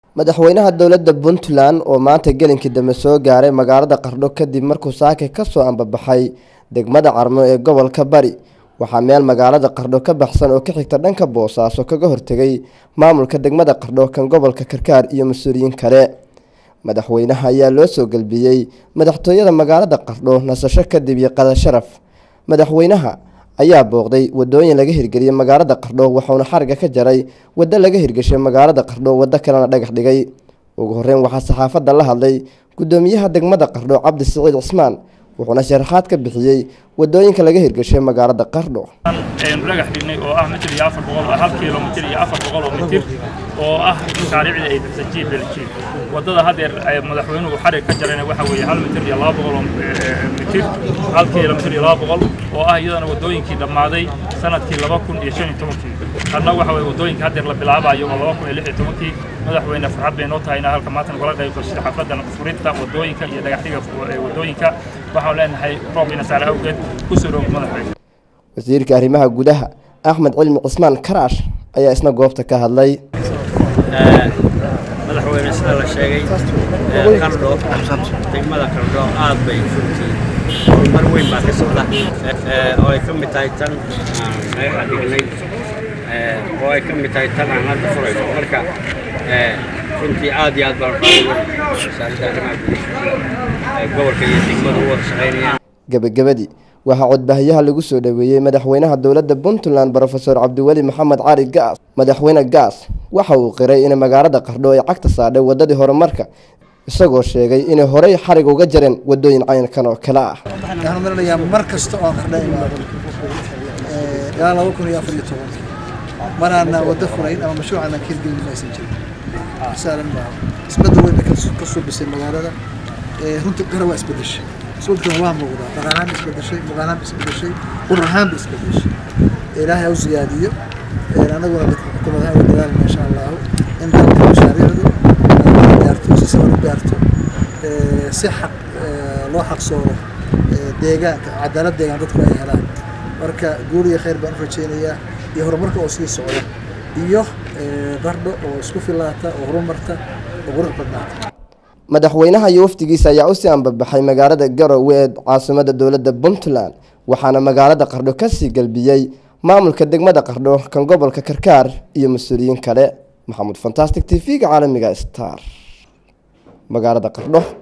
madaxweynaha dowladda puntland oo maanta gelinkii dambe soo gaaray magaalada qardho kadib markuu saake kasoo ambabaxay degmada carmo ee gobolka bari waxaa meel magaalada qardho ka baxsan oo ka xigta dhanka boosaaso kaga hortegay maamulka degmada qardho kan gobolka karkaar iyo mas-uuliyiin kale madaxweynaha ayaa loo soo gelbiyey madaxtooyada magaalada qardho nasasho kadib iyo qada sharaf madaxweynaha ayaa booqday wadooyin laga hirgeliyey magaalada qardho waxauna xariga ka jaray waddo laga hirgeshay magaalada qardho waddo kalena dhagax dhigay ugu horeyn waxaa saxaafadda la hadlay gudoomiyaha degmada qardho cabdi siciid cismaan wuxuuna sharaxaad ka bixiyey wadooyinka laga hirgeshay magaalada qardho aynu dhagax dhignay oo ah mitir iyo afar boqol hal kilomitir iyo afar boqol oo mitir oo ah mashaariicdii ay bixisay jiib beljiib waddada haddeer madaxweynuhu xarig ka jarayna waxa weeye hal mitir iyo laba boqol oo mitir hal kilomitir iyo laba boqol oo ah iyadana waddooyinkii dhammaaday sanadkii laba kun iyo shan iyo tobankii hadna waxa weye waddooyinka haddeer la bilaabayo oo laba kun iyo lix iyo tobankii madaxweyne farxad bay noo tahay inaa halka maanta nagula qayb gashay xafladan furinta waddooyinka iyo dhagaxdhiga waddooyinka waxaan leenahay roob ina saare awgeed ku soo dhow madaxweyne wasiirka arrimaha gudaha axmed cilmi cismaan karaash ayaa isna goobta ka hadlay madaxweyne sida la sheegay qardho degmada qardho aad bay runtii horumar weyn baa ka socda oo ay ka mid tahay tan aan dhagaxa dhignay oo ay ka mid tahay tan aan hadda furayno marka runtii aad iyo aad baan uga wasaaradda arrimaha gudaha gobolka iyo degmada u wada shaqaynayaan gebagabadii waxaa codbaahiyaha lagu soo dhoweeyey madaxweynaha dowladda puntland brofeor cabdiweli maxamed cali gaas madaxweyne gaas waxa uu qiray in magaalada qardho ay cagta saadhay waddadii horumarka isagoo sheegay inay horey xarig uga jareen waddooyin caynkan oo kale ah waxaan marinayaa mar kasta oo qardha imaado ilaa laba kun iyo afar iyo toban maraana waddo furayn ama mashruucana hirgelin maysan jirin saalan maaha isbedel weyn ka suubisay magaalada runtii qara waa isbedeshay isbeddelkan waa muuqdaa dhaqaalahaan isbedeshay muuqaalahaan isbedeshay qur ahaanba isbedeshay ilaahay ha u siyaadiyo anaguna xukuumadaha uga dadaalna insha allahu in dalka mashaariicdu gaarto si siban u gaarto si xaq loo xaqsoodo deegaanka cadaalad deegaan dadku ay helaan marka guul iyo khayr baan u rajaynayaa iyo horumarka oo sii socda iyo qardho oo isku filaata oo horumarta oo qurux badnaata madaxweynaha iyo wafdigiisa ayaa usii ambabaxay magaalada garowe ee caasimada dowladda puntland waxaana magaalada qardho kasii galbiyey maamulka degmada qardho kan gobolka karkaar iyo mas-uuliyiin kale maxamuud fantastic t v-ga caalamiga star magaalada qardho